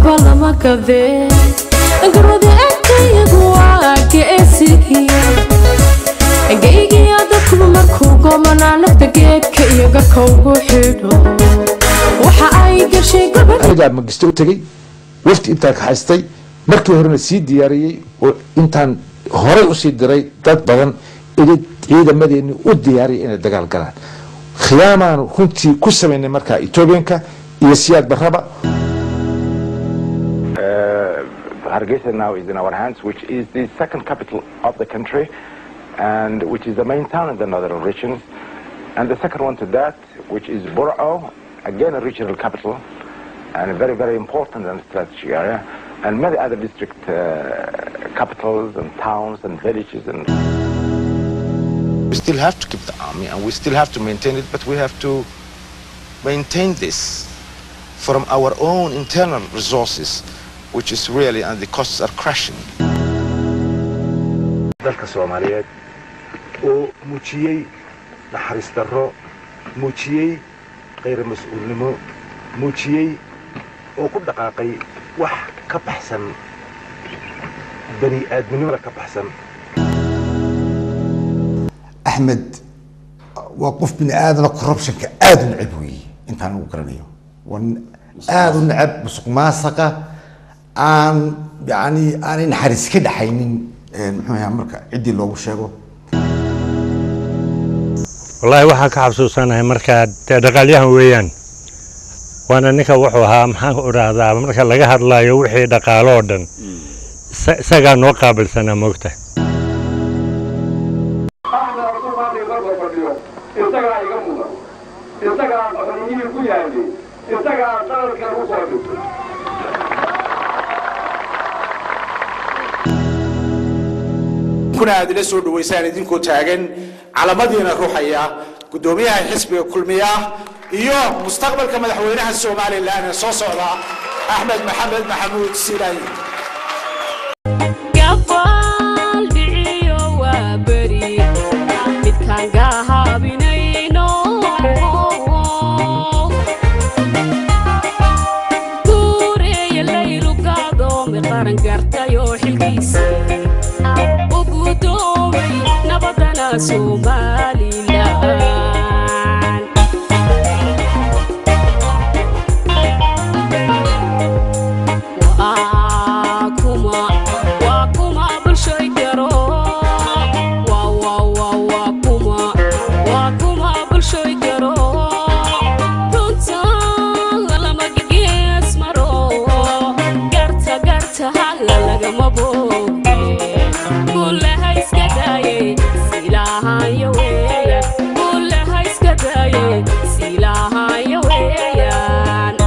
waxba lama gadee garwada agtayagu waa geesigiya geygiya dadkuba markuu goomanaa nafta geedka iyo garka ugu xidho waxa ay gashay gobol anigaa magisto u tegey wafti intaan kaxaystay markii horena sii diyaariyey oo intaan horey usii diray dad badan ida ciidamadeeni u diyaariyay inay dagaal galaan khiyaamaan runtii ku samaynay markaa etoobiyanka iyo siyaad barraba Hargeisa now is in our hands, which is the second capital of the country and which is the main town in the northern regions. And the second one to that, which is Burao, again a regional capital and a very, very important and strategic area. And many other district uh, capitals and towns and villages and We still have to keep the army and we still have to maintain it, but we have to maintain this from our own internal resources, which is really, and the costs are crashing. dalka soomaaliyeed oo muujiyey naxariis darro muujiyey khayra mas-uulnimo muujiyey oo ku dhaqaaqay wax ka baxsan bani aadminimada ka baxsan axmed waa qof bini aadana corruptionka aada u necab weeye intaan ugu garanayo waa nin aada u necab musuq maasaqa aan yani aanay naxariis ka dhaxaynin muxuu ahaa marka ciddii loogu sheego wallaahi waxaan ka xasuusanahay markaa dee dhaqaalyahan weeyaan waana ninka wuxuu ahaa maxaan idhaahdaa marka laga hadlayo wixii dhaqaalo oo dhan isa- isagaa noo qaabilsanaa moogta isagaa iga mudan isagaa qaxooniyihii ku yaalay isagaa qalalkan u soo dhigtay kuna aad ila soo dhawaysaan idinkoo taagan calamadiina ruuxaya guddoomiyaha xisbiga kulmiya iyo mustaqbalka madaxweynaha somalilan ee soo socda axmed maxamed maxamuud siilaayi gabaal dhiciyo waa beri midkaan gahaabinayno guureeya laylu gaadoomay qaran gartayoo xilkiisa u gudoomay nabadana somalilan waa kuma waa kuma bulshoy garo waa waa waa waa kuma waa kuma bulshoy garo runta lama gegees maro garta garta hala lagama booge kullaha iska daaye silaahayo weeyaan kullaha iska daaye silaahayo weeyaan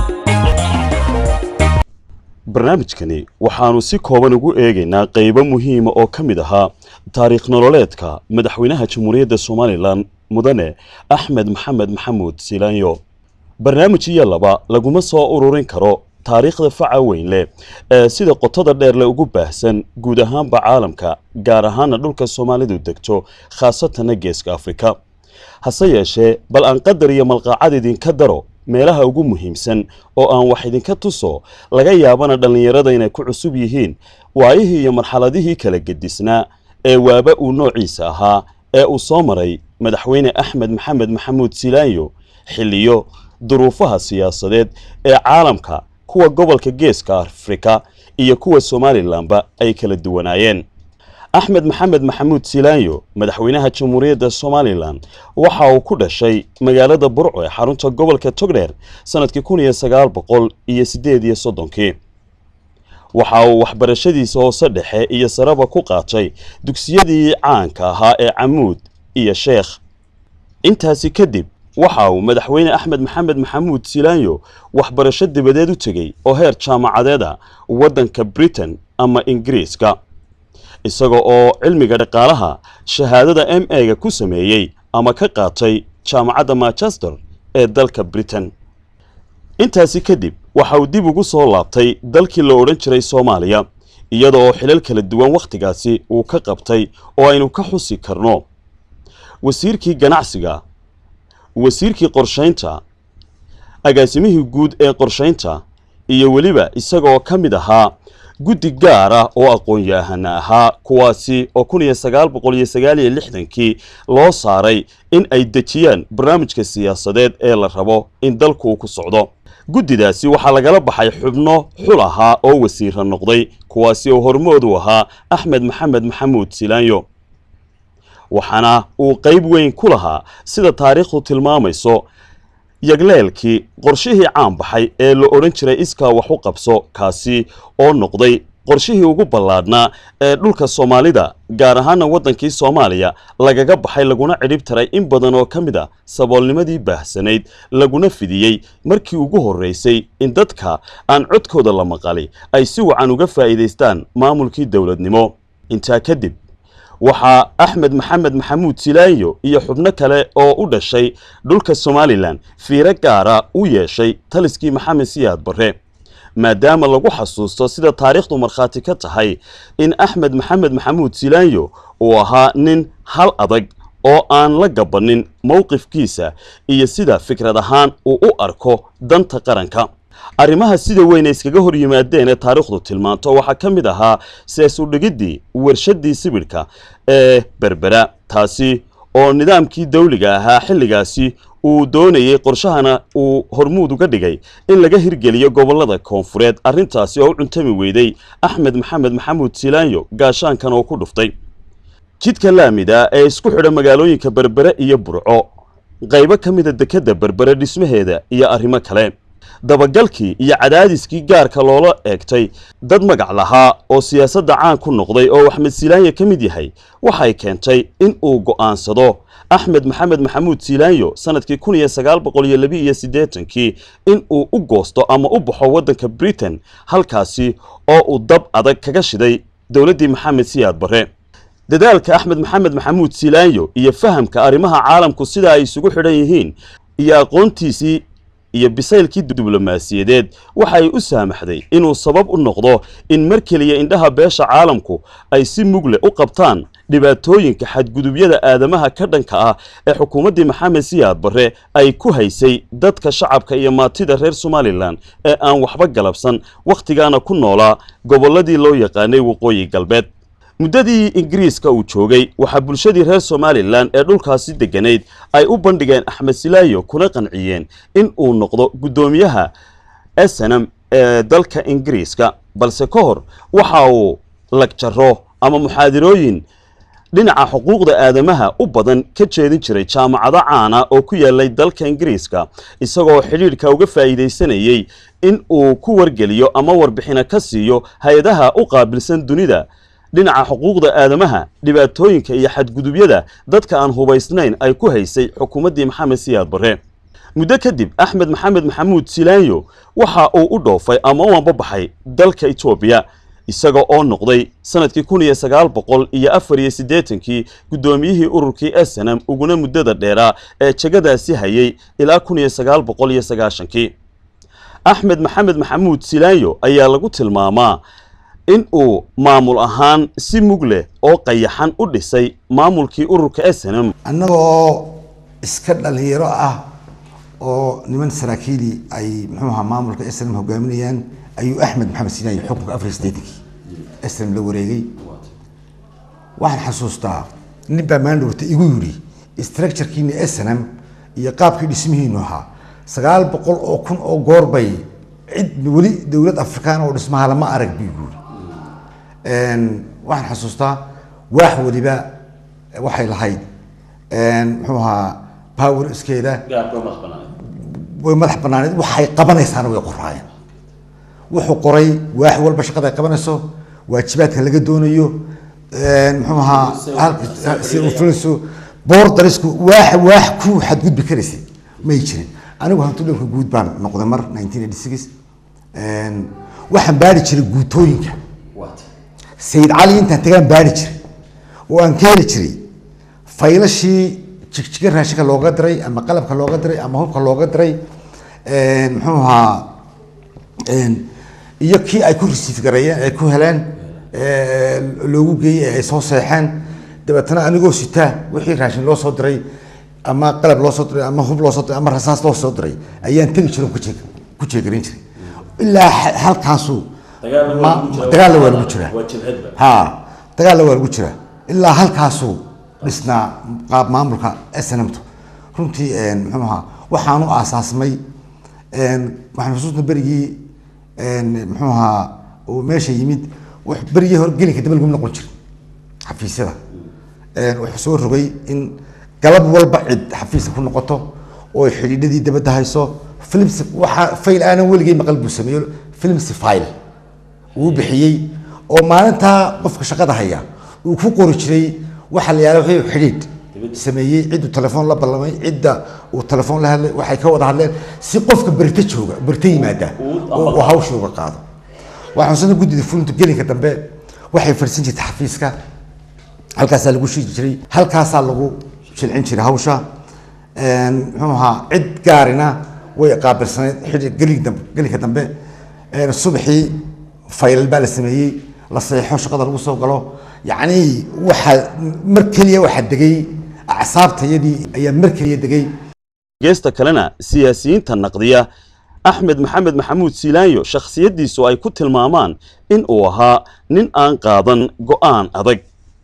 barnaamijkani waxaannu si kooban ugu eegaynaa qaybo muhiima oo ka mid ahaa taariikh nololeedka madaxweynaha jamhuuriyadda somalilan mudane axmed maxamed maxamuud silaanyo barnaamij iyo laba laguma soo ururin karo taariikhda faca weyn leh ee sida qotada dheer le ugu baahsan guud ahaanba caalamka gaar ahaana dhulka soomaalidu degto khaasatanna geeska afrika hase yeeshee bal aan qadar iyo malqaacad idinka daro meelaha ugu muhiimsan oo aan wax idinka tuso laga yaabana dhallinyarada inay ku cusub yihiin waayihii iyo marxaladihii kala gedisnaa ee waaba uu noociisa ahaa ee uu soo maray madaxweyne axmed maxamed maxamuud silaanyo xilliyo duruufaha siyaasadeed ee caalamka kuwa gobolka geeska afrika iyo kuwa somalilanba ay kala duwanaayeen axmed maxamed maxamuud silaanyo madaxweynaha jamhuuriyadda somalilan waxa uu ku dhashay magaalada burco ee xarunta gobolka togdheer sanadkii kun iyo sagaal boqol iyo siddeed iyo soddonkii waxa uu waxbarashadiisa hoose dhexe iyo saraba ku qaatay dugsiyadii caanka ahaa ee camuud iyo sheekh intaasi kadib waxa uu madaxweyne axmed maxamed maxamuud silaanyo waxbarasho dibadeed u tegey oo heer jaamacadeeda waddanka britain ama ingiriiska isaga oo cilmiga dhaqaalaha shahaadada m a-ga ku sameeyey ama ka qaatay jaamacadda manchester ee dalka britain intaasi kadib waxa uu dib ugu soo laabtay dalkii la odhan jiray soomaaliya iyada oo xilal kala duwan wakhtigaasi uu ka qabtay oo aynu ka xusi karno wasiirkii ganacsiga wasiirkii qorshaynta agaasimihii guud ee qorshaynta iyo weliba isagoo ka mid ahaa guddi gaar ah oo aqoon-yahana ahaa kuwaasi oo kun iyo sagaal boqol iyo sagaal iyo lixdankii loo saaray in ay dejiyaan barnaamijka siyaasadeed ee la rabo in dalku ku socdo guddidaasi waxaa lagala baxay xubno xul ahaa oo wasiira noqday kuwaasi oo hormood u ahaa axmed maxamed maxamuud silaanyo waxaana uu qayb weyn ku lahaa sida taariikhdu tilmaamayso yagleelkii qorshihii caan baxay ee la odhan jiray iskaa wax u qabso kaasi oo noqday qorshihii ugu ballaadhnaa ee dhulka soomaalida gaar ahaana waddankii soomaaliya lagaga baxay laguna cidhib taray in badan oo ka mid a saboolnimadii baahsanayd laguna fidiyey markii ugu horraysay in dadka aan codkooda la maqali ay si wacan uga faa'iidaystaan maamulkii dowladnimo intaa kadib waxaa axmed maxamed maxamuud silaanyo iyo xubno kale oo u dhashay dhulka somalilan fiiro gaara u yeeshay taliskii maxamed siyaad barre maadaama lagu xasuusto sida taariikhdu markhaati ka tahay in axmed maxamed maxamuud silaanyo uu ahaa nin hal adag oo aan la gabanin mowqifkiisa iyo sida fikrad ahaan uu u arko danta qaranka arrimaha sida weyn ay iskaga hor yimaadeen ee taariikhdu tilmaanto waxaa ka mid ahaa sees udhigiddii warshadii sibidhka ee berbera taasi oo nidaamkii dawliga ahaa xilligaasi uu doonayey qorshahana uu hormuud uga dhigay in laga hirgeliyo gobollada koonfureed arrintaasi oo u cuntami weyday axmed maxamed maxamuud silaanyo gaashaankan oo ku dhuftay jidka laamida ee isku xidha magaalooyinka berbere iyo burco qaybo ka mida dekedda berbere dhismaheeda iyo arrimo kale dabagalkii iyo cadaadiskii gaarka loola eegtay dad magac lahaa oo siyaasadda caan ku noqday oo axmed silaanyo ka mid yahay waxay keentay in uu go'aansado axmed maxamed maxamuud silaanyo sanadkii kun iyo sagaal boqol iyo labi iyo siddeetankii in uu u goosto ama u baxo waddanka britain halkaasi oo uu dab adag kaga shiday dowladdii maxamed siyaad barre dadaalka axmed maxamed maxamuud silaanyo iyo fahamka arrimaha caalamku sida ay isugu xidhan yihiin iyo aqoontiisii iyo bisaylkii diblomaasiyadeed waxay u saamaxday inuu sabab u noqdo in mar keliya indhaha beesha caalamku ay si mugle u qabtaan dhibaatooyinka xadgudubyada aadamaha ka dhanka ah ee xukuumaddii maxamed siyaad barre ay ku haysay dadka shacabka iyo maatida reer somalilan ee aan waxba galabsan wakhtigaana ku noolaa gobolladii loo yaqaanay waqooyi galbeed muddadii ingiriiska uu joogay waxaa bulshadii reer somalilan ee dhulkaasi degganayd ay u bandhigeen axmed silaayo kuna qanciyeen in uu noqdo guddoomiyaha snm ee dalka ingiriiska balse ka hor waxa uu lagjaro ama muxaadirooyin dhinaca xuquuqda aadamaha u badan ka jeedin jiray jaamacado caana oo ku yaalay dalka ingiriiska isagoo xidhiidhka uga faa'iidaysanayey in uu ku wargeliyo ama warbixino ka siiyo hay-adaha u qaabilsan dunida dhinaca xuquuqda aadamaha dhibaatooyinka iyo xadgudubyada dadka aan hubaysnayn ay ku haysay xukuumaddii maxamed siyaad barre muddo kadib axmed maxamed maxamuud silaanyo waxa uu u dhoofay ama u ambabaxay dalka etoobiya isaga oo noqday sanadkii kun iyo sagaal boqol iyo afar iyo siddeetankii guddoomiyihii ururkii snm uguna muddada dheeraa ee jegadaasi hayay ilaa kun iyo sagaal boqol iyo sagaashankii axmed maxamed maxamuud silaanyo ayaa lagu tilmaamaa in uu maamul ahaan si mug leh oo qayaxan u dhisay maamulkii ururka snm annagoo iska dhalinyaro ah oo niman saraakiili ay muxuu ahaa maamulka snm hogaaminayaan ayuu axmed maxamed sinaayi xukunka afar iyo siddeetankii snm la wareegay waxaan xasuustaa nin baa maandhowrta igu yidhi structurekiina snm iyo qaabkii dhismihiinu ahaa sagaal boqol oo kun oo goor bay cid weli dowlad afrikaan oo dhismaha lama arag buu yidhi waxaan xasuustaa waax weliba waxay lahayd muxuu ahaa power iskeeda way madax banaaneed waxay qabanaysaana way qoraayeen wuxuu qoray waax walba shaqada ay qabanayso waajibaadka laga doonayo muxuu ahaa si uu fulinayso boordarisku waax waax ku xadgudbi karaysay may jirin anigu hantudhowka guud baan noqday mar nineteen eighty six waxaan baari jiray guutooyinka sayid cali intaan tagaan baari jiray oo aan keeni jiray faylashii jigjiga raashinka looga diray ama qalabka looga diray ama hubka looga diray muxuu ahaa iyo kii ay ku resiif gareeyeen ay ku heleen loogu geeyey ee ay soo seexeen dabeetana anigoo sitaa wixii raashin loo soo diray ama qalab loo soo diray ama hub loo soo diray ama rasaas loo soo diray ayaan tegi jiray ku jeegarin jiray ilaa ha- halkaasuu ma- dagaalna waa lagu jiraa ha dagaalna waa lagu jiraa ilaa halkaasuu dhisnaa qaab maamulka snmtu runtii een, muxuu ahaa waxaanu aasaasmay een, waxaan xusuusna berigii een, muxuu ahaa uu meesha yimid wax berigii hore gelinka daba lagu noqon jiray xafiisyada Een, wuxuu soo rogay in galab walba cid xafiiska ku noqoto oo ay xidhiidhadii dabadda hayso films waxa fayl aanan weligay maqal buu sameeyo films file uu bixiyey oo maalintaa qofka shaqada haya uu ku qori jiray waxa la yihahdo wuxuu xidhiidh sameeyey cidduu telefoon la ballamay cidda uu telefoon la hadlay waxay ka wada hadleen si qofka berita jooga berita yimaada oo uu hawsha uga qaado waxaan xusana guddida fulinta gelinka dambe waxay fadhiisan jirtay xafiiska halkaasaa lagu shiidi jiray halkaasaa lagu shilcin jiray hawsha Een, muxuu ahaa cid gaarina way qaabilsanayd xidhi gelig dambe gelinka dambe Een, subaxii faylal baa la sameeyey la saxiixo shaqada lagu soo galo yacni waxaa mar keliya waxaa degay acsaabtayadii ayaa mar keliya degay geesta kalena siyaasiyiinta naqdiya axmed maxamed maxamuud siilaanyo shakhsiyaddiisu ay ku tilmaamaan in uu ahaa nin aan qaadan go'aan adag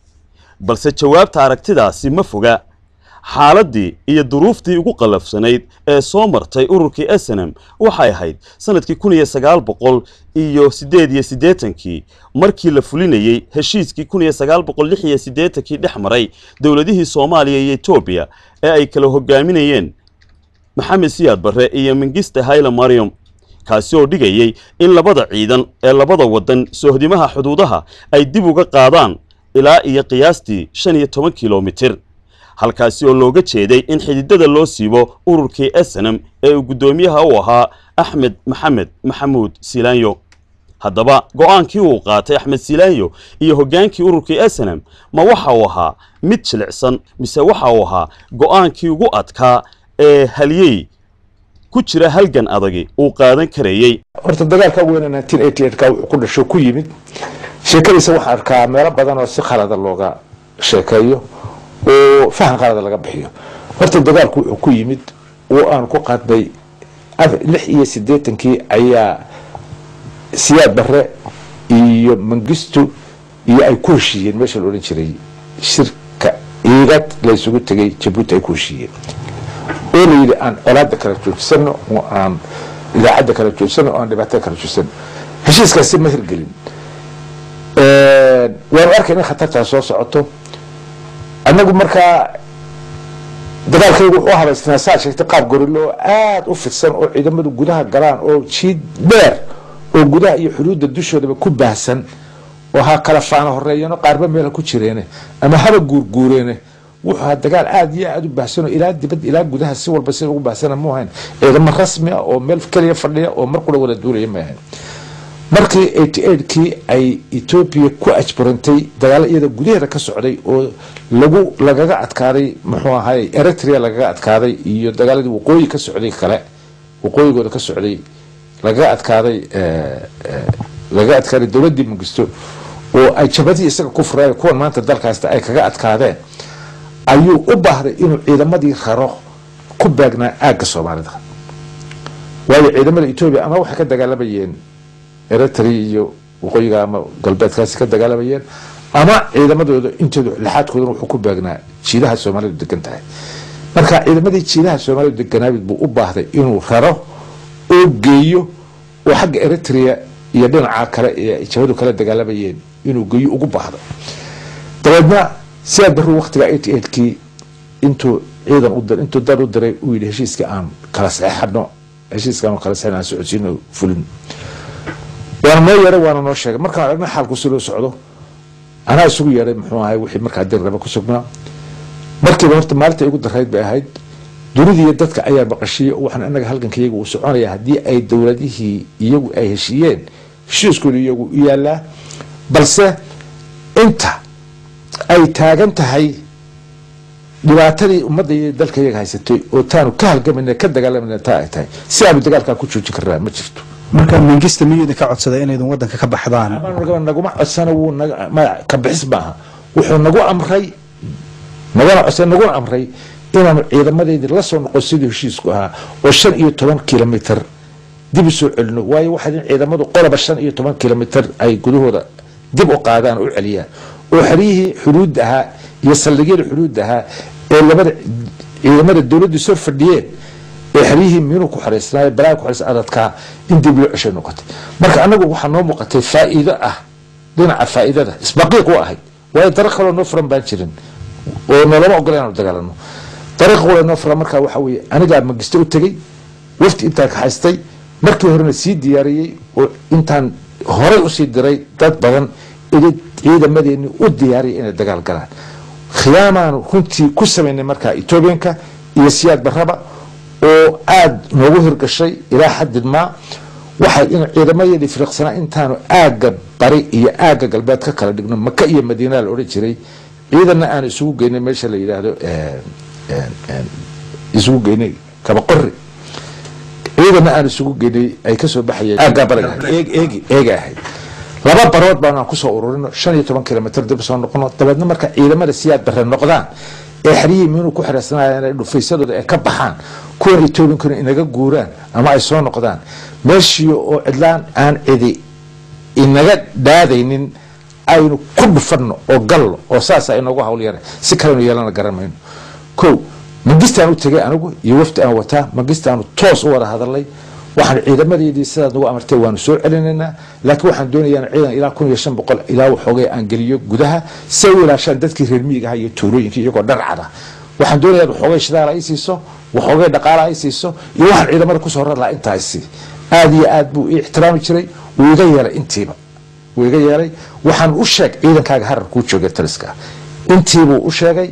balse jawaabta aragtidaasi ma foga xaaladdii iyo duruuftii ugu qallafsanayd ee soo martay ururkii snm waxay ahayd sanadkii kun iyo sagaal boqol iyo siddeed iyo siddeetankii markii la fulinayey heshiiskii kun iyo sagaal boqol lix iyo siddeetankii dhex maray dowladihii soomaaliya iyo etoobiya ee ay kala hogaaminayeen maxamed siyaad barre iyo mengiste hayle mariam kaasi oo dhigayey in labada ciidan ee labada waddan sohdimaha xuduudaha ay dib uga qaadaan ilaa iyo qiyaastii shan iyo toban kilomitir halkaasi oo looga jeeday in xididada loo siibo ururkii snm ee uu guddoomiyaha u ahaa axmed maxamed maxamuud silaanyo haddaba go'aankii uu qaatay axmed silaanyo iyo hoggaankii ururkii snm ma waxa uu ahaa mid jilicsan mise waxa uu ahaa go'aankii ugu adkaa ee halyey ku jira halgan adagi uu qaadan karayey horta dagaalka ugu weyn 1988 ka wuxuu ku dhasho ku yimid sheekadiisa waxaan arkaa meelo badan oo si khalada looga sheekeeyo oo fahan qalada laga bixiyo horta dagaalku wuxuu ku yimid oo aan ku qaadnay af- lix iyo siddeetankii ayaa siyaad barre iyo mangistu iyo ay ku heshiiyeen meesha la odhan jiray shirka iigad la isugu tegay jabuuti ay ku heshiiyeen oo la yidhi aan colaadda kala joojisano oo aan idaacadda kala joojisano oo aan dhibaatada kala joojisano heshiiskaasi ma hirgelin waanu arkayna in khatartaa soo socoto annagu markaa dagaalkaygu wuxuu habaysnaa saa sheegtay qaab gorilo oo aada u fidsan oo ciidamadu gudaha galaan oo jiid dheer oo gudaha iyo xuduudda dushoodaba ku baahsan oo ha kala faana horeeyano qaarba meela ku jireene ama haba guurguureene wuxuu ahaa dagaal aada iyo aada u baahsan oo ilaa dibad ilaa gudaha si walba sida ugu baahsana mu ahayn ciidamo rasmi ah oo meel keliya fadhiya oo mar qura wada duulaya ma ahayn markii eighty eightkii ay etoobiya ku ajburantay dagaalo iyada gudaheeda ka socday oo lagu lagaga adkaaday muxuu ahay eritrea lagaga adkaaday iyo dagaaladii waqooyi ka socday kale waqooyigooda ka socday lagaga adkaaday lagaga adkaaday dowladdii mangisto oo ay jabadii isaga ku fureen kuwan maanta dalkaasta ay kaga adkaadeen ayuu u baahday inuu ciidamadii raro ku beegnaa aagga soomaalida waayo ciidamada etoobiya ama waxay ka dagaalamayeen eritrea iyo waqooyiga ama galbeedkaasi ka dagaalamayeen ama ciidamadooda intooda lixaadkoodana wuxuu ku beegnaa jiidaha soomaalidu degan tahay marka ciidamadii jiidaha soomaalidu deganaabid buu u baahday inuu raro oo geeyo oo xagga eritrea iyo dhinaca kale ee jabadu kala dagaalamayeen inuu geeyo ugu baahdo dabeedna sidaa daruu waqtiga eighty eightkii intuu ciidan u dir intuu dar u diray uu yidhi heshiiska aan kala saxeexano heshiiska aan kala saxeexano aan socodsiino fulin waana noo yeeray waana noo sheegay markaan aragna xaalku si loo socdo anaa isugu yeeray muxuu ahay wixii markaa dir raba ku sugnaa markiiba horta maalinta igu darayd bay ahayd dunidiiyo dadka ayaa maqashiyey oo waxaan anaga halganka iyagu uu soconaya haddii ay dowladihii iyagu ay heshiiyeen heshiiskooda iyagu u yaalaa balse inta ay taagan tahay dhibaatadii ummadda iyo dalka iyaga haysatay oo taanu ka halgamayna ka dagaalamayna taa ay tahay si aanu dagaalkaa ku joojin karnaa ma jirto marka mingista miyuu idinka codsaday inaydun wadanka ka baxdaan naguma codsana wuu naga ma ka bixis maaha wuxuu nagu amray nagana codsaday naguna amray inaanu ciidamadeedii la soo noqon sidii heshiisku ahaa oo shan iyo toban kilomitr dib u soo celino waayo waxaa in ciidamadu qoloba shan iyo toban kilomitr ay gudahooda dib u qaadaan oo u celiyaan oo xeryihii xuduudda ahaa iyo saldhigyada xuduudda ahaa ee labada ciidamada dowladdu soo fadhiyeen ee xeryihii miinuu ku xareysnaayo balaaga ku xareysna adadkaa in dib loo ceshay noqotay marka anagu waxaa noo muuqatay faa'iido ah dhinaca faa'iidada isbaqiiq u ahayd waayo dariiq kaloo noo furan baan jirin oo noolama ogola inaanu dagaalano dariiq wala noo furan markaa waxaa weeye anigaa magisto u tegey wafti intaan ka haystay markii horena sii diyaariyey oo intaan horey usii diray dad badan ili ciidamadeeni u diyaariyay inay dagaal galaan khiyaamaanu runtii ku samaynay markaa etoobiyanka iyo siyaad barraba oo aada noogu hirgashay ilaa xaddid maa waxay in ciidamadeedii firiqsanaa intaanu aagga bari iyo aagga galbeed ka kala dhigno maka iyo madiina la odhan jiray ciidanna aanu isugu geynay meesha la yidhaahdo isugu geynay kabaqori ciidanna aan isugu geynay ay kasoo baxayeen aaggaa bariga eegi eega ahayd laba barood baan aan kusoo ururino shan iyo toban kilomitr dib soo noqono dabeedna marka ciidamada siyaad bare noqdaan ee xeryihii miinuu ku xireysanayaan ay dhufaysadooda ay ka baxaan kuwan etoobiyankuna inaga guuraan ama ay soo noqdaan meeshii oo cidlaan aan cidi inaga dhaadaynin aynu ku dhufanno oo gallo oo saasa inoogu hawl yara si kalenu yeelana garan mayno ko mangistaan u tegay anigu iyo wafdi aan wataa mangistaanu toos u wada hadalnay waxaan ciidamadeedii sidaad nagu amartay waanu soo celinaynaa laakiin waxaan doonayaa ciidan ilaa kun iyo shan boqol ilaa waxoogay aan geliyo gudaha si ay u ilaashaan dadkii reer miyiga aha iyo tuulooyinkii iyagoo dharcada waxaan doonayaa waxoogay shidaal ay siiso waxoogay dhaqaala ay siiso iyo waxaan ciidamada kusoo rar lahaa intaa isi aad iyo aad buu ii ixtiraami jiray wuu iga yeelay intiiba wuu iga yeelay waxaan u sheeg ciidankaaga harar kuu joogay taliska intiibuu u sheegay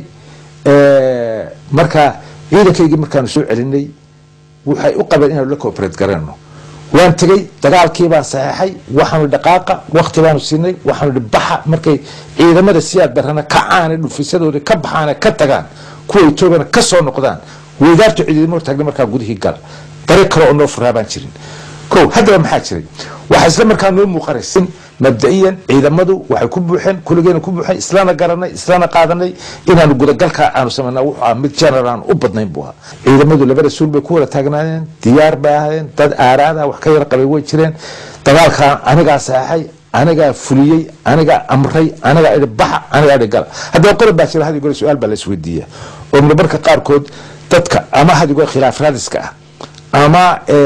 marka ciidankaygii markaanu soo celinay waxay u qabeen inaanu la cooperate garayno waan tegey dagaalkii baan saxeexay waxaanu dhaqaaqa wakti baanu siinay waxaanu hi baxa markay ciidamada siyaad barana ka caana dhufisadooda ka baxaana ka tagaan kuwa etoobiyana ka soo noqdaan weydaartu ciidamo hortaagnay markaa gudihii gala dariiq kale oo noo furaa baan jirin ko haddaba maxaa jiray waxaa isla markaa noo muuqanaysin mabda'iyan ciidamadu waxay ku buuxeen kulligeena ku buuxeen islana garanay islana qaadanay inaanu gudagalkaa aanu samayna wuxuu ahaa mid general aan u badnayn buu ahaa ciidamadu laba rasuul bay ku wada taagnaayeen diyaar bay ahaayeen dad aaraada wax ka yar qabay way jireen dagaalkaa anigaa saxeexay anigaa fuliyey anigaa amray anigaa idhi baxa anigaa idhi gala haddaba qodob baa jira hadi gore su-aal baa la isweydiiya oo marmarka qaarkood dadka ama hadigo khilaaf raadiska ah ama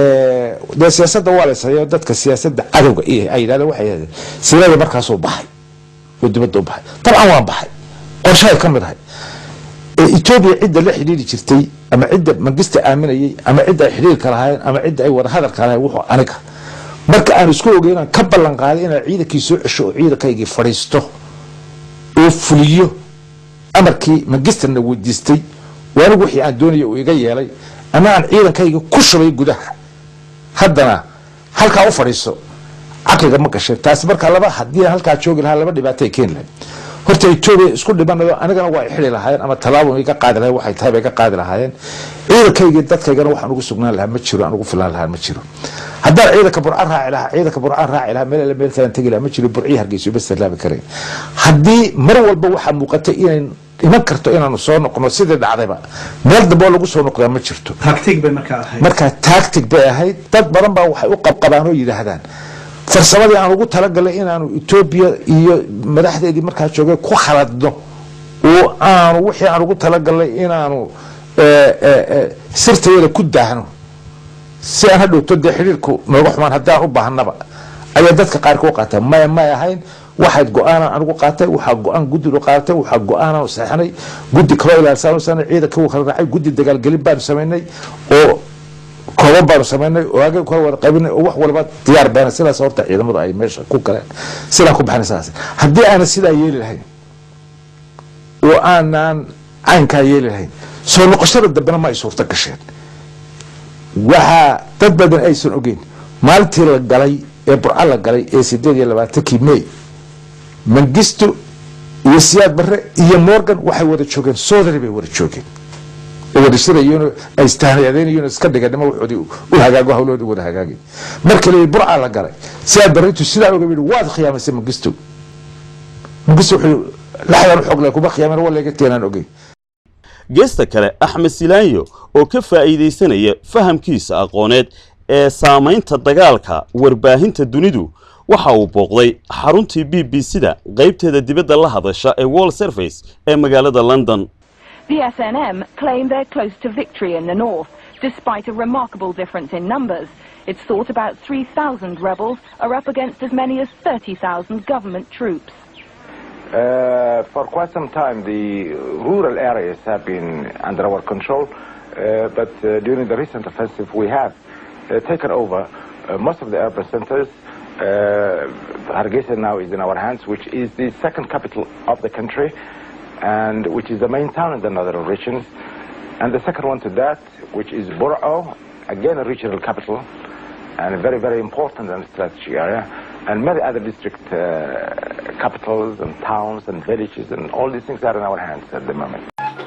dee siyaasadda waa laysayo dadka siyaasadda cadowga ay yidhahdeen waxay yidhahdeen sirada markaasuu baxay oo dibadda u baxay dabcan waan baxay qorshahay ka mid ahay etoobiya cidda la xidhiiri jirtay ama cidda mangista aaminayay ama cidda ay xidhiirka lahaayeen ama cidda ay wada hadalka lahayen wuxuu aniga marka aan isku ogey inaan ka ballan qaaday inaan ciidankii soo cesho oo ciidankaygii fadhiisto oo fuliyo amarkii mangisterna weydiistay oo anigu wixii aan doonaya uu iga yeelay ama aan ciidankayga ku shubay gudaha haddana halkaa u fadhiiso caqliga ma gashay taasi markaa laba haddii aan halkaa joogi lahaa laba dhibaatay keeni lahayd horta etoobiya isku dhimanayo anigana waa i xidi lahaayeen ama tallaabo iga qaadi lahayen waxay tahay bay ka qaadi lahaayeen ciidankaygii dadkaygana waxaan ugu sugnaan lahaa ma jiro aan ugu filaan lahaa ma jiro haddaan ciidanka burcaan raaci lahaa ciidanka burcaan raaci lahaa meel meel kalan tegi lahaa ma jiro burcii hargeyso bas laabi karayn haddii mar walba waxaa muuqatay inay iman karto inaanu soo noqno sidii dhacdayba meel dambe oo lagu soo noqdaa ma jirto tactic bay markaa ahayd markaa tactic bay ahayd dad badan baa waxay u qabqabaan oo yidhaahdaan farsamadii aan ugu talagalay inaanu etoobiya iyo madaxdeedii markaa joogay ku khaladno oo aanu wixii aan ugu talagalnay inaanu sirtayada ku daahno si aan hadhowto dee xidhiirku nooga xumaan haddaan u baahnaba ayaa dadka qaarka u qaataa maya may ahayn waxayd go-aanaan anigu qaatay waxaa go-aan guddigu qaadatay waxaa go-aanaan saxinay guddi kaloo ilaalsaan sanay ciidanka wuu kala raacay guddi dagaalgelin baanu samaynay oo kooban baanu samaynay oo agay kala wada qaybinay oo wax walba diyaar baana sidaas horta ciidamadu ay meesha ku galeen sidaan ku baxnay sidaas haddii aanan sidaa yeeli lahayn oo aanan caynkaa yeeli lahayn soo noqoshada dambena ma ay suurto gasheen waxaa dad badan aysan ogeyn maalintii la galay ee burca la galay ee sideed iyo labaatankii may mangisto iyo siyaad barre iyo morgan waxay wada joogeen soodari bay wada joogeen oo wada shirayeen ay istahnayadeynayeen iska dhiganimo waxoodii u hagaago hawloodii wada hagaagay marka leeyahy burca la galay siyaad barre intuu sidaa oga yidhi waad khiyaamaysay mangisto mangisto wuxuu laxdan u xoog leh kuma khiyaamen waleega teenaan ogeyn geesta kale axmed silaanyo oo ka faa'iidaysanaya fahamkiisa aqooneed ee saamaynta dagaalka warbaahinta dunidu waxa uu booqday xaruntii b b c-da qaybteeda dibadda la hadasha ee wall service ee magaalada london The SNM claim they're close to victory in the north, despite a remarkable difference in numbers. It's thought about 3,000 rebels are up against as many as 30,000 government troops. Uh, for quite some time, the rural areas have been under our control, uh, but uh, during the recent offensive, we have uh, taken over uh, most of the urban centers. Uh, Hargeisa now is in our hands, which is the second capital of the country, and which is the main town in the northern regions. And the second one to that, which is Burao, again a regional capital, and a very, very important and strategic area, and many other district uh, capitals and towns and villages, and all these things are in our hands at the moment.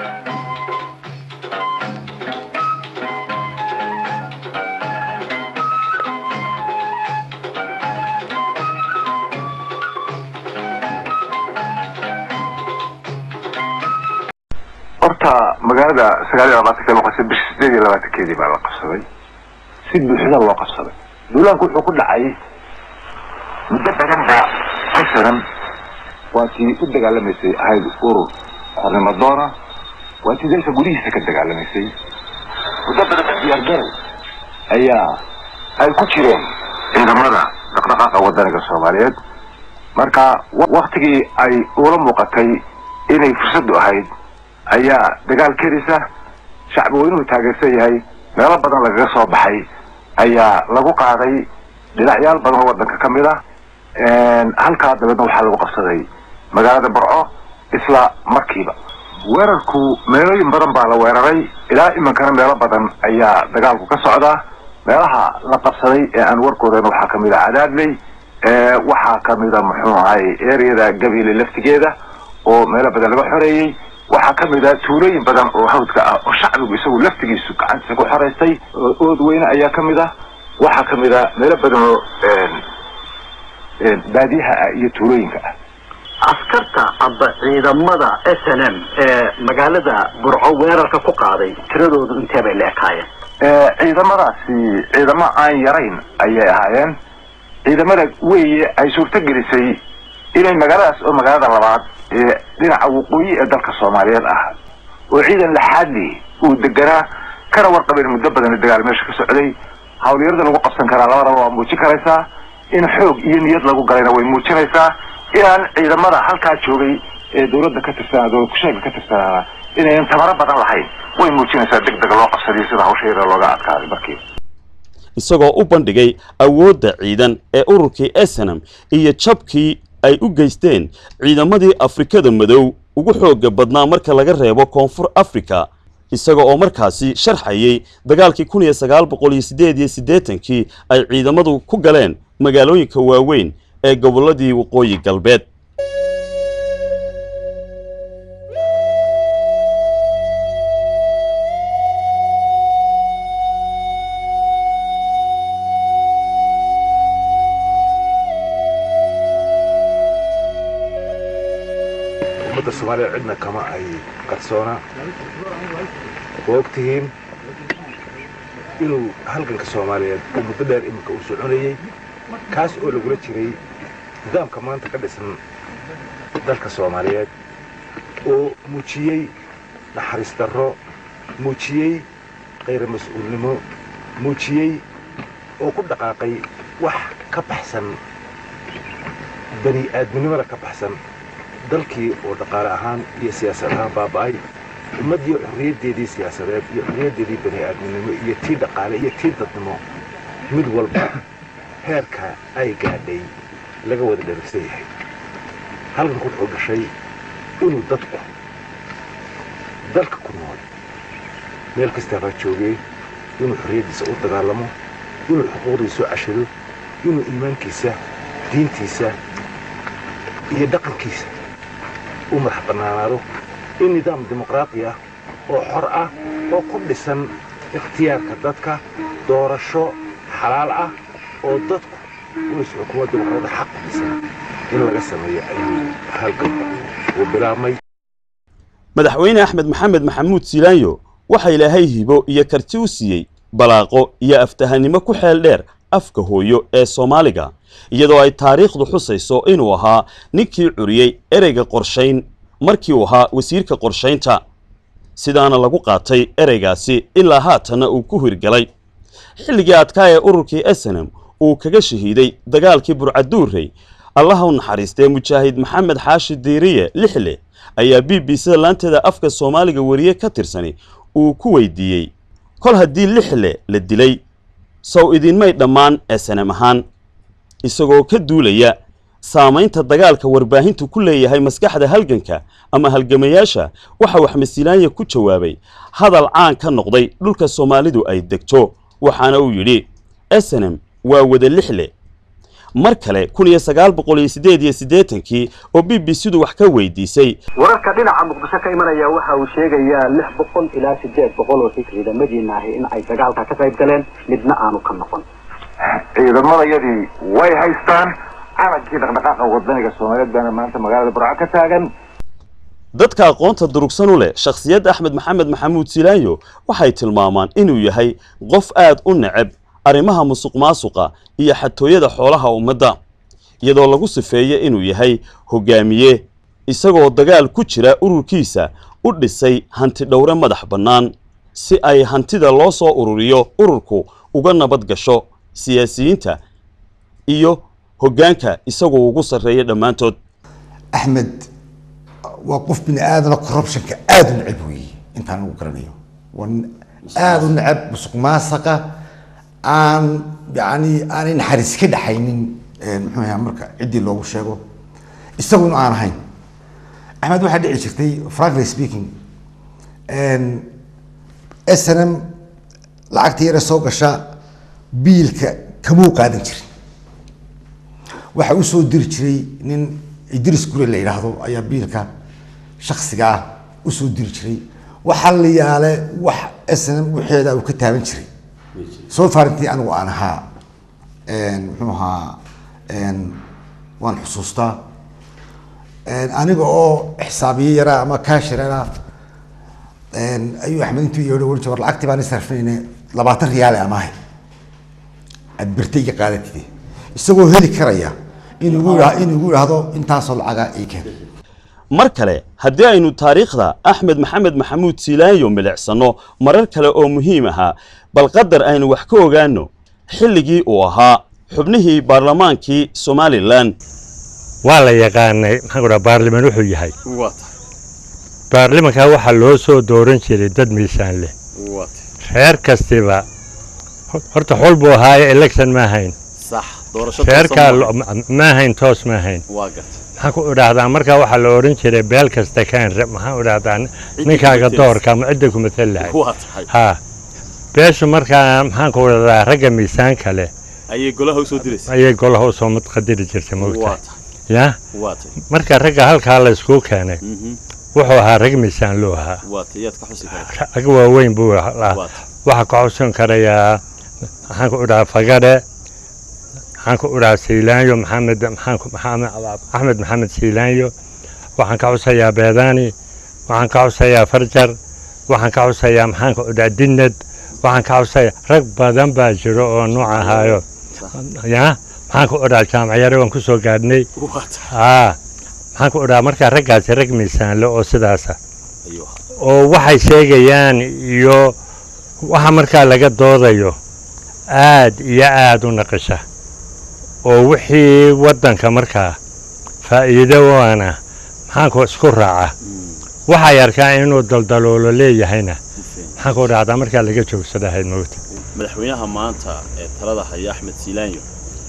horta magaalada sagaal iyo labaatanka loo qabsaday bisha sideed iyo labaatankeedii baa la qabsaday si buuxda loo qabsaday duulaanku wuxuu ku dhacay muddo badan baa ka xiran waa tii u dagaalamaysay ahayd urur xornimo doona waa tii dalka gudihiisa ka dagaalamaysay muddo badan baa diyaargarow ayaa ay ku jireen ciidamada dhaqdhaqaaqa wadaniga soomaaliyeed marka waktigii ay ula muuqatay inay fursaddu ahayd ayaa dagaal kerisa shacbi weynuhu taageersan yahay meelo badan lagaga soo baxay ayaa lagu qaaday dhinacyaal badan oo waddanka ka mid ah halkaa dabeedna waxaa lagu qabsaday magaalada barco isla markiiba weerarku meelooyin badan baa la weeraray ilaa iminkana meelo badan ayaa dagaalku ka socdaa meelaha la qabsaday ee aan warkoodan waxaa ka mid a cadaadley waxaa ka mid a muxuu ahay ereyada gabiile laftigeeda oo meelo badan laga xoreeyey waxaa ka mid ah tuulooyin badan oo hawdka ah oo shacbigu isagu laftigiisu gacantiisa ku xoraystay ood weyne ayaa ka mid ah waxaa ka mid ah meelo badan oo baadiyaha ah iyo tuulooyinka ah askarta amba ciidamada s n m ee magaalada burco weerarka ku qaaday tiradoodu intee bay la ekaayeen ciidamadaasi ciidamo aan yarayn ayay ahaayeen ciidamada weeye ay suurto gelisay inay magaaladaas oo magaalada labaad ee dhinaca waqooyi ee dalka soomaaliyeed ah oo ciidan laxaadli uu deganaa kana warqabeen muddo badan dagaal meesha ka socday hawlyarada lagu qabsan karaa labadaba waa muujin karaysaa in xoog iyo niyad lagu galayna way muujinaysaa inaan ciidamada halkaa joogay ee dowladda ka tirsanaa dowlad kusheega ka tirsanaana inayan tabaro badan lahayn way muujinaysaa deg deg loo qabsadiyo sida hawsha yara looga adkaaday markiiba isagoo u bandhigay awoodda ciidan ee ururkii esenam iyo jabkii ay u geysteen ciidamadii afrikada madow ugu xooga badnaa marka laga reebo koonfur africa isaga oo markaasi sharxayay dagaalkii kun iyo sagaal boqol iyo siddeed iyo siddeetankii ay ciidamadu ku galeen magaalooyinka waaweyn ee gobolladii waqooyi galbeed ummadda soomaaliya cidna kama ay qarsoona waa og tihiin inuu halganka soomaaliyeed uu muddo dheer iminka uu soconayey kaas oo lagula jiray nidaamka maanta ka dhisan dalka soomaaliyeed oo muujiyey naxariis darro muujiyey khayra mas-uulnimo muujiyey oo ku dhaqaaqay wax ka baxsan bani aadminimada ka baxsan dalkii oo dhaqaale ahaan iyo siyaasad ahaan baaba'ay ummaddii xorriyaddeedii siyaasadeed iyo xorriyaddeedii bani aadminimo iyo tii dhaqaale iyo tii dadnimo mid walba heerka ay gaadhay laga wada dherigsan yahay halganku wuxuu dhashay inuu dadku dalka ku nool meel kastaabaa joogay inuu xorriyaddiisa u dagaalamo inuu xuquuqdiisa u cashado inuu iimaankiisa diintiisa iyo dhaqankiisa u madax bannaanaado in nidaam dimuqraaqi ah oo xor ah oo ku dhisan ikhtiyaarka dadka doorasho xalaal ah oo dadku uis xukuumad dimuqraadi xaq ku dhisan in laga sameeyo ayuu halganka uu bilaabmay madaxweyne axmed maxamed maxamuud siilaanyo waxa ilaahay hibo iyo karti u siiyey balaaqo iyo aftahanimo ku xeel dheer afka hooyo ee soomaaliga iyadoo ay taariikhdu xusayso inuu ahaa ninkii curiyey ereyga qorshayn markii uu ahaa wasiirka qorshaynta sidaana lagu qaatay ereygaasi ilaa haatanna uu ku hirgalay xilligii adkaa ee ururkii esenem uu kaga shahiiday dagaalkii burcaduurey allaha u naxariistee mujaahid maxamed xaashi diiriye lixle ayaa b b c da laanteeda afka soomaaliga wariye ka tirsani uu ku weydiiyey kol haddii lixle la dilay sow idinmay dhammaan esenem ahaan isagoo ka duulaya saamaynta dagaalka warbaahintu ku leeyahay maskaxda halganka ama halgamayaasha waxa uu axmed silaanya ku jawaabay hadal caan ka noqday dhulka soomaalidu ay degto waxaana uu yidhi esenem waa wada lixle mar kale kun iyo sagaal boqol iyo siddeed iyo siddeetankii oo b b c-du wax ka weydiisay wararka dhinaca muqdisho ka imanaya waxa uu sheegayaa lix boqol ilaa sideed boqol oo ciidamadiina ahi in ay dagaalka ka qayb galeen midna aanu ka noqon ciidamadayadii way haystaan calankii dhaqdhaqaaqa wadaniga soomaaliyeed baana maanta magaalada burco ka taagan dadka aqoonta durugsan u leh shakhsiyadda axmed maxamed maxamuud silaanyo waxay tilmaamaan inuu yahay qof aad u neceb arrimaha musuq maasuqa iyo xatooyada xoolaha ummadda iyadoo lagu sifeeyo inuu yahay hogaamiye isagoo dagaal ku jira ururkiisa u dhisay hanti dhowre madax bannaan si ay hantida loo soo ururiyo ururku uga nabad gasho siyaasiyiinta iyo hoggaanka isagoo ugu sarreeya dhammaantood axmed waa qof bini aadana corruptionka aada u neceb weeye intaan ugu garanayo waa nin aada u neceb musuq maasaqa aan yani aanay naxariis ka dhaxaynin muxuu ahaa marka ciddii loogu sheego isagu in aan ahayn axmed waxaa dhici jirtay frankly speaking s n m lacagta yare soo gasha biilka kamuu qaadan jirin waxa u soo diri jiray nin idris gure la yidhaahdo ayaa biilka shaksiga ah usoo diri jiray waxaa la yaale wax s n m waxeeda uu ka taaban jiray soo faarintii anigu aan ahaa muxuu ahaa waan xusuustaa aniga oo xisaabiye yaraa ama kaashirana ayuu axmed intuu yeedho ohan jir war lacagtii baan isarfinayne labaatan riyaale amaahay aad birta iga qaadatide isagoo heli karaya inuu inuu igu idhaahdo intaasoo lacaga ii keen mar kale haddii aynu taariikhda axmed maxamed maxamuud silaanyo milicsano marar kale oo muhiim ahaa bal qadar aynu wax ka ogaano xilligii uu ahaa xubnihii baarlamaankii somalilan waa la yaqaanay maxaan ku dhaha baarliman wuxuu yahay baarlimanka waxaa loo soo dooran jiray dad miisaan leh reer kastiba horta xol buu ahaaye election ma ahayn reerkaa ma ahayn toos ma ahayn maxaan ku idhaahdaa markaa waxaa la odhan jiray beel kasta kaan maxaan idhaahdaa ninkaaga doorka ama cidda ku matal lahay haa beeshu markaa maxaan ku idhahdaa ragga miisaanka leh ayay golaha usoo diraysa ayay golaha usoo qadiri jirtay moogta ya marka ragga halkaa la iskuu keenay wuxuu ahaa rag miisaan loo ahaa rag waaweyn buu lahaa waxaa ka xusin karayaa maxaan ku idhahaa fagadhe maxaan ku idhahaa siilaanyo maxamed maxaan axmed maxamed siilaanyo waxaan ka xusayaa beedaani waxaan ka xusayaa farjar waxaan ka xusayaa maxaan ku idhahaa dinad waxaan ka xusayaa rag badan baa jiro oo nooc ahaayo ya maxaan ku idhahaa jaamacyare waan ku soo gaadhnay aa maxaan ku idhahaa markaa raggaasi rag miisaanle oo sidaasa oo waxay sheegayaan iyo waxa markaa laga doodayo aad iyo aad u naqisha oo wixii waddanka markaa faa'iido waana maxaanku isku raaca waxay arkaan inuu daldaloolo leeyahayna maxaan ku dhacdaa markaa laga joogsadahayd moogta madaxweynaha maanta ee talada haya axmed siilaanyo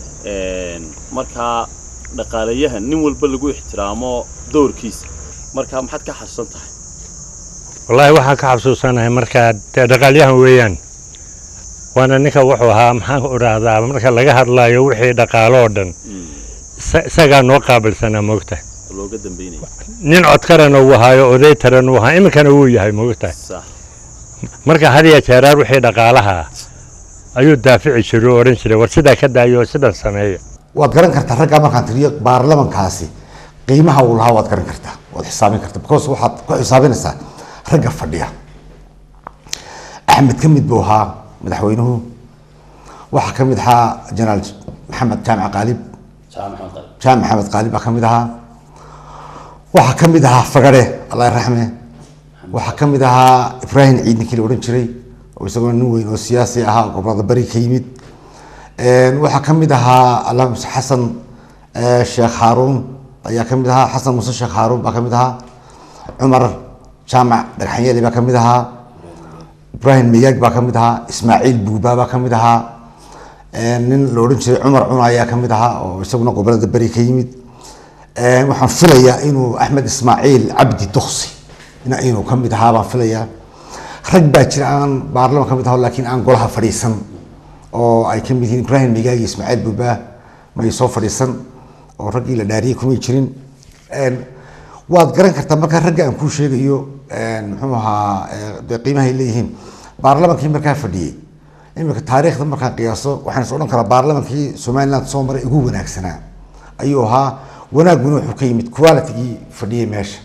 markaa dhaqaalayahan nin walba lagu ixtiraamo doorkiisa markaa maxaad ka xasuusan tahay wallaahi waxaan ka xasuusanahay markaa dee dhaqaalyahan weeyaan waana ninka wuxuu ahaa maxaan ku idhaahdaa marka laga hadlayo wixii dhaqaaloo dhan isagaa noo qaabilsanaa moogta looga dambeynaya nin codkarana uu ahaayo oday taran uu ahaa iminkana wuu yahay moogta marka hadiya jeeraar wixii dhaqaalaha ayuu daafici jiray oo odhan jiray war sidaa ka daayo oo sidan sameeya waad garan kartaa raggaa markaan tiriyo baarlamankaasi qiimaha uu lahaa waad garan kartaa waad xisaabin kartaa because waxaad ku xisaabinaysaa ragga fadhiya axmed ka mid buu ahaa madaxweynuhu waxaa ka mid ahaa jenaraal maxamed jaamac qaalib jaamac maxamed qaalib baa ka mid ahaa waxaa ka mid ahaa fagare allah raxme waxaa ka mid ahaa ibraahim ciid ninkii la odhan jiray oo isagoo nin weyn oo siyaasi ahaa oo gobolada bari ka yimid waxaa ka mid ahaa allah xasan sheekh haaruun ayaa ka mid ahaa xasan muuse sheekh haaruun baa ka mid ahaa cumar jaamac dhagxanyeli baa ka mid ahaa ibraahim mayaag baa ka mid ahaa ismaaciil buuba baa ka mid ahaa nin la odhan jiray cumar cuna ayaa ka mid ahaa oo isaguna gobolada beri ka yimid waxaan filayaa inuu axmed ismaaciil cabdi duksi inuu ka mid ahaa baan filayaa rag baa jira aan baarlaman ka mid aho laakiin aan golaha fadhiisan oo ay ka mid yihiin ibraahim mayaag iyo ismaaciil buuba may soo fadhiisan oo raggii la dhaariyey kumay jirin waad garan kartaa markaa ragga aan kuu sheegayo muxuu ahaa dee qiimahay leeyihiin baarlamankii markaa fadhiyey iminka taariikhda markaan qiyaaso waxaan is odhan karaa baarlamankii somaliland soo maray ugu wanaagsanaa ayuu ahaa wanaaguna wuxuu ka yimid qualitigii fadhiyey meesha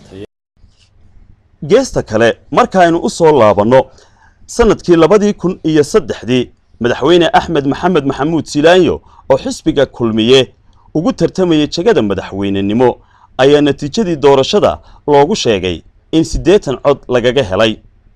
geesta kale markaaynu u soo laabanno sannadkii labadii kun iyo saddexdii madaxweyne axmed maxamed maxamuud silaanyo oo xisbiga kulmiye ugu tartamayay jegada madaxweynenimo ayaa natiijadii doorashada loogu sheegay in siddeetan cod lagaga helay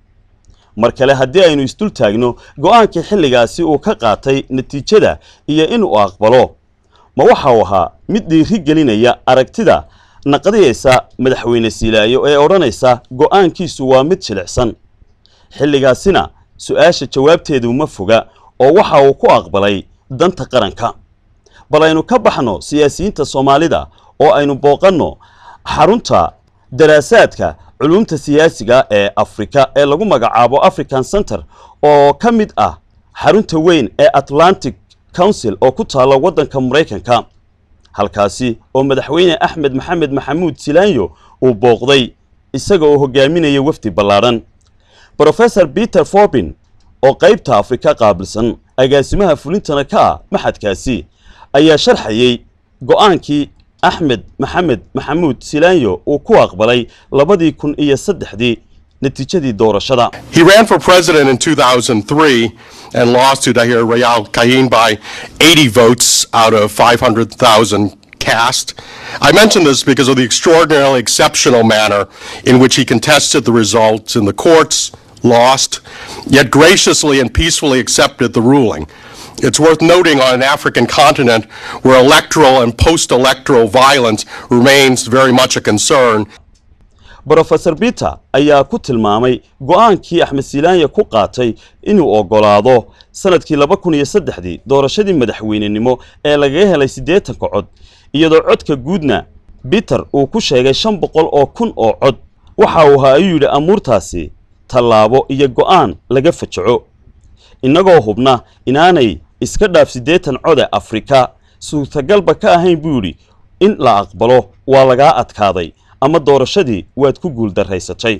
mar kale haddii aynu isdul taagno go'aankii xilligaasi uu ka qaatay natiijada iyo inuu aqbalo ma waxa uu ahaa mid dhiiri gelinaya aragtida naqdiyaysa madaxweyne silaayo ee odhanaysa go'aankiisu waa mid jilicsan xilligaasina su-aasha jawaabteedu ma foga oo waxa uu ku aqbalay danta qaranka bal aynu ka baxno siyaasiyiinta soomaalida oo aynu booqanno xarunta daraasaadka culumta siyaasiga ee afrika ee lagu magacaabo african center oo ka mid ah xarunta weyn ee atlantic council oo ku taalla waddanka maraykanka halkaasi oo madaxweyne axmed maxamed maxamuud silaanyo uu booqday isaga oo hogaaminaya wafdi ballaadhan brofesor peter forbin oo qaybta afrika qaabilsan agaasimaha fulintana ka ah maxadkaasi ayaa sharxayey go'aankii axmed maxamed maxamuud silaanyo uu ku aqbalay labadii kun iyo saddexdii natiijadii doorashada He ran for president in 2003 and lost to Dahir Rayal Kayin by 80 votes out of 500,000 cast. I mention this because of the extraordinarily exceptional manner in which he contested the results in the courts, lost, yet graciously and peacefully accepted the ruling. It's worth noting on an African continent where electoral and post-electoral violence remains very much a concern. brofesor peter ayaa ku tilmaamay go'aankii axmed silaanya ku qaatay inuu oggolaado sannadkii laba kun iyo saddexdii doorashadii madaxweynenimo ee lagaga helay siddeetanka cod iyadoo codka guudna peter uu ku sheegay shan boqol oo kun oo cod waxa uu ahaa ayuu yidhi amuurtaasi tallaabo iyo go'aan laga fajaco innagoo hubna inaanay iska dhaaf siddeetan code afrika suurtagalba ka ahayn buu yidhi in la aqbalo waa lagaa adkaaday ama doorashadii waad ku guuldarraysatay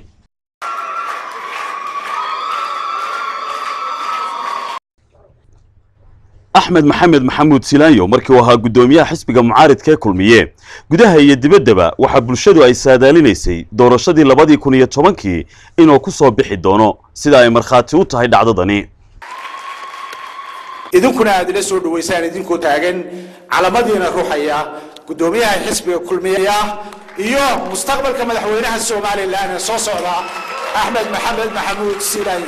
axmed maxamed maxamuud silaanyo markii uu ahaa guddoomiyaha xisbiga mucaaridka ee kulmiye gudaha iyo dibaddaba waxaa bulshadu ay saadaalinaysay doorashadii labadii kun iyo tobankii inuu ku soo bixi doono sida ay markhaati u tahay dhacdadani idinkuna aad ila soo dhawaysaan idinkoo taagan calamadiina ruuxaya guddoomiyaha xisbiga kulmiya iyo mustaqbalka madaxweynaha somalilan ee soo socda axmed maxamed maxamuud silaanyi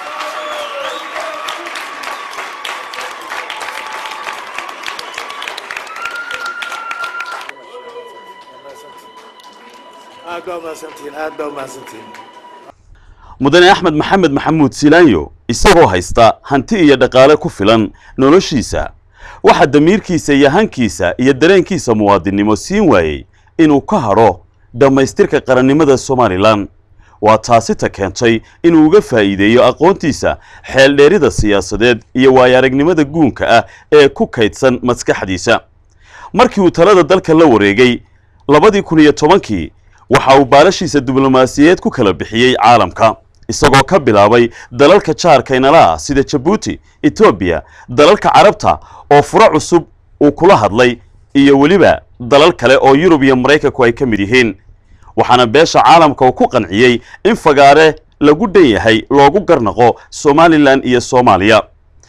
aad baa umahadsantihiin aad baa umahadsantihiin mudane axmed maxamed maxamuud silaanyo isagoo haysta hanti iyo dhaqaale ku filan noloshiisa waxaa damiirkiisa iyo hankiisa iyo dareenkiisa muwaadinnimo siin waayey inuu ka hadho dhammaystirka qarannimada somalilan waa taasita keentay inuu uga faa'iideeyo aqoontiisa xeeldheerida siyaasadeed iyo waayo-aragnimada guunka ah ee ku kaydsan maskaxdiisa markii uu talada dalka la wareegay labadii kun iyo tobankii waxa uu baalashiisa diblomaasiyeed ku kala bixiyey caalamka isagoo ka bilaabay dalalka jaarka inala ah sida jabuuti etoobiya dalalka carabta oo furo cusub uu kula hadlay iyo weliba dalal kale oo yurub iyo maraykanku ay ka mid yihiin waxaana beesha caalamka uu ku qanciyey in fagaare lagu dhan yahay loogu garnaqo somalilan iyo soomaaliya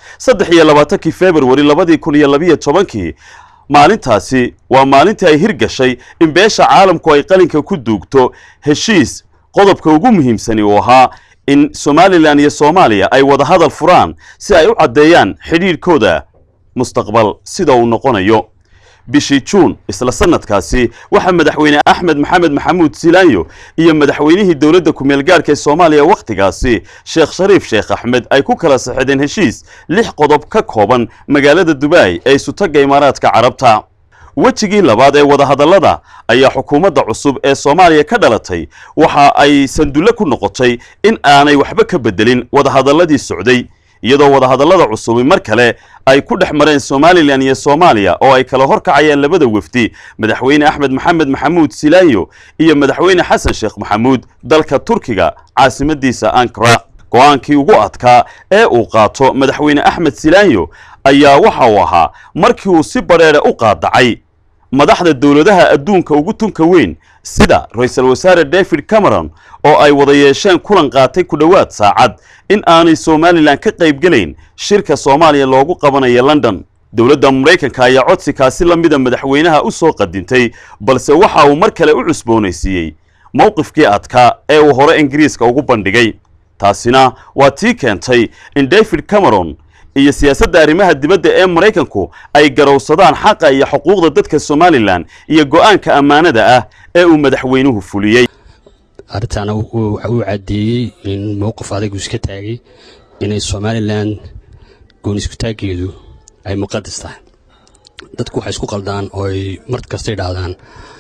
saddex iyo labaatankii februari labadii kun iyo labiyo tobankii maalintaasi waa maalintii ay hirgashay in beesha caalamku ay qalinka ku duugto heshiis qodobka ugu muhiimsani uu ahaa in somalilan iyo soomaaliya ay wada hadal furaan si ay u caddeeyaan xidhiidhkooda mustaqbal sida uu noqonayo bishii juun isla sanadkaasi waxaa madaxweyne axmed maxamed maxamuud silaanyo iyo madaxweynihii dowladda ku-meelgaarhka ee soomaaliya wakhtigaasi sheekh shariif sheekh axmed ay ku kala saxideen heshiis lix qodob ka kooban magaalada dubai ee isutagga imaaraadka carabta wejigii labaad ee wadahadallada ayaa xukuumadda cusub ee soomaaliya ka dhalatay waxa ay sandulle ku noqotay in aanay waxba ka beddelin wadahadalladii socday iyadoo wadahadallada cusubi mar kale ay ku dhex mareen somalilan iyo soomaaliya oo ay kala hor kacayaan labada wefdi madaxweyne axmed maxamed maxamuud silaanyo iyo madaxweyne xasan sheekh maxamuud dalka turkiga caasimadiisa ankara go-aankii ugu adkaa ee uu qaato madaxweyne axmed silaanyo ayaa waxa uu ahaa markii uu si badheere u qaadacay madaxda dowladaha adduunka ugu tunka weyn sida ra-iisul wasaare david cameron oo ay wada yeesheen kulan qaatay ku dhowaad saacad in aanay somalilan ka qaybgelayn shirka soomaaliya loogu qabanayo london dowladda maraykanka ayaa codsikaasi la mida madaxweynaha u soo qadintay balse waxa uu mar kale u cusboonaysiiyey mowqifkii adkaa ee uu hore ingiriiska ugu bandhigay taasina waa tii keentay in david cameron iyo siyaasadda arrimaha dibadda ee maraykanku ay garowsadaan xaqa iyo xuquuqda dadka somalilan iyo go-aanka ammaanada ah ee uu madaxweynuhu fuliyey arrintaana waxa uu caddeeyey in mowqif adagu iska taagay inay somalilan gooniskutaaggeedu ay muqadas tahay dadku waxay isku qaldaan oo ay mar kasta idhaahdaan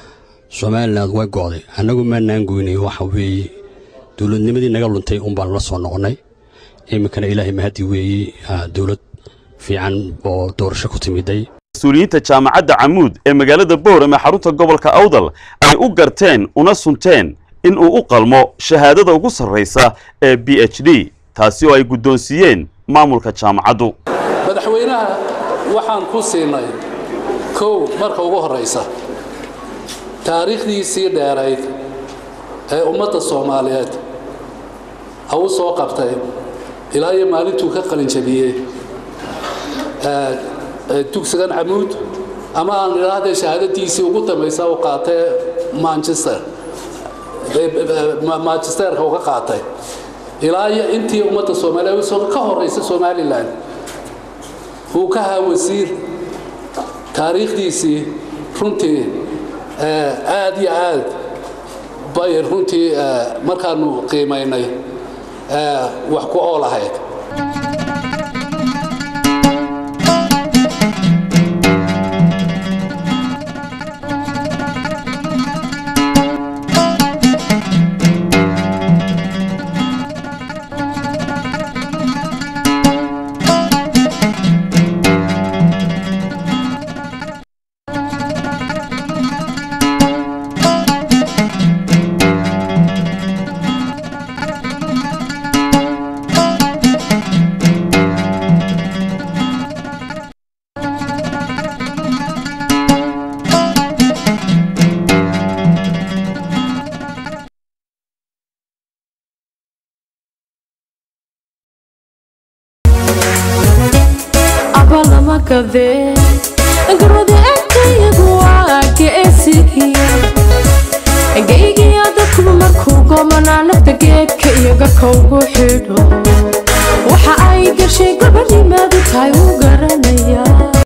somalilan way go'day annagu maanaan goynay waxa weeye dowladnimadii naga luntay un baanu la soo noqonnay iminkana ilaahay mahadi weeye dowlad fiican oo doorasho ku timiday mas-uuliyiinta jaamacadda camuud ee magaalada boorame xarunta gobolka awdal ay u garteen una sunteen in uu u qalmo shahaadada ugu sarraysa ee b h d taasi oo ay guddoonsiiyeen maamulka jaamacaddu madaxweynaha waxaan ku siinay kow marka ugu horraysa taariikhdiisii dheerayd ee ummadda soomaaliyeed ha u soo qabtay ilaa iyo maalintuu ka qalinjabiyey dugsigan camuud ama aan idhaahdee shahaadadiisii ugu dambaysa uu qaatay manchester manchesterka uu ka qaatay ilaa iyo intii ummadda soomaaliyeed ka horraysa somalilan uu ka haa wasiir taariikhdiisii runtii aad iyo aad bay runtii markaanu qiimaynay wax ku ool ahayd abalamagadee garwada agtayagu waa geesigiya geygiya dadkuba markuu goomanaa nafta geedka iyo garka ugu xidho waxa ay gashay gabadhimaadu tahay u garanaya